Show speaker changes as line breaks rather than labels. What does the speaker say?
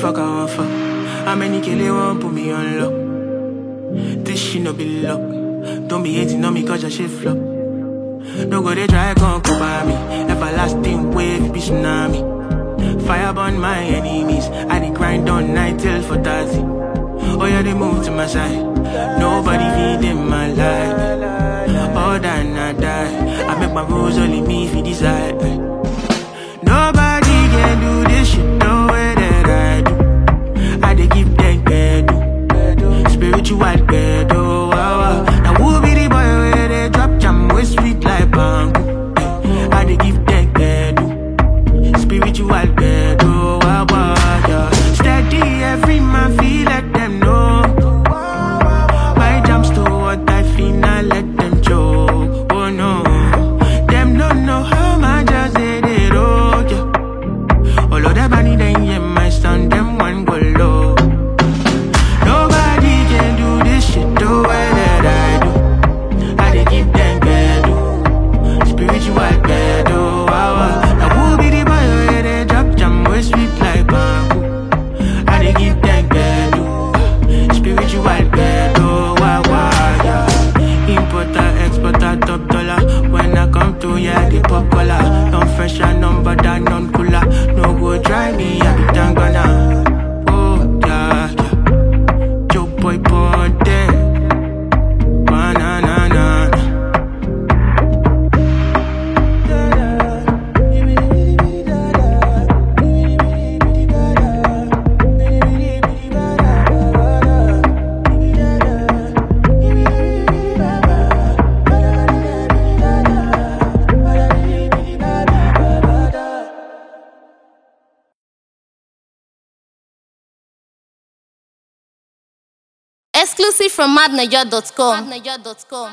fuck I want fuck? How many kill they want put me on lock? This shit no be luck. Don't be hating on me cause your shit flop. No go they try gon' come by me. Everlasting wave be tsunami. Fire burn my enemies. I dey grind on night till for 30. Oh yeah, they move to my side. Nobody feed in my life. All that I die. I make my rules only me if you decide. Nobody can do this shit the way that I do. I dey give them bedu. Spiritual bedu. Wow, wow. Now who be the boy where they drop jam way sweet like bamboo? I dey give them bedu. Spiritual bedu. Wow, wow, yeah. Steady every man feel let them know. My jams to what I feel, I let them choke. Oh no, them don't know how much I say they roll. Yeah. All of that money then yeah, my son, them one go low. Nobody can do this shit the way that I do. I dey give them bedu, spiritual bedu. Wow, wow. Now who be the boy where they drop jam way sweet like bamboo? I dey give them bedu, spiritual bedu. Wow, wow, yeah. Importer, exporter, top dollar. When I come to yeah, they pop collar. Non fresh and non bad non cooler. No go try me, I be tangana. Oh yeah, yeah. Joe boy ponte. Banana, na, na.
Exclusive from madniger.com.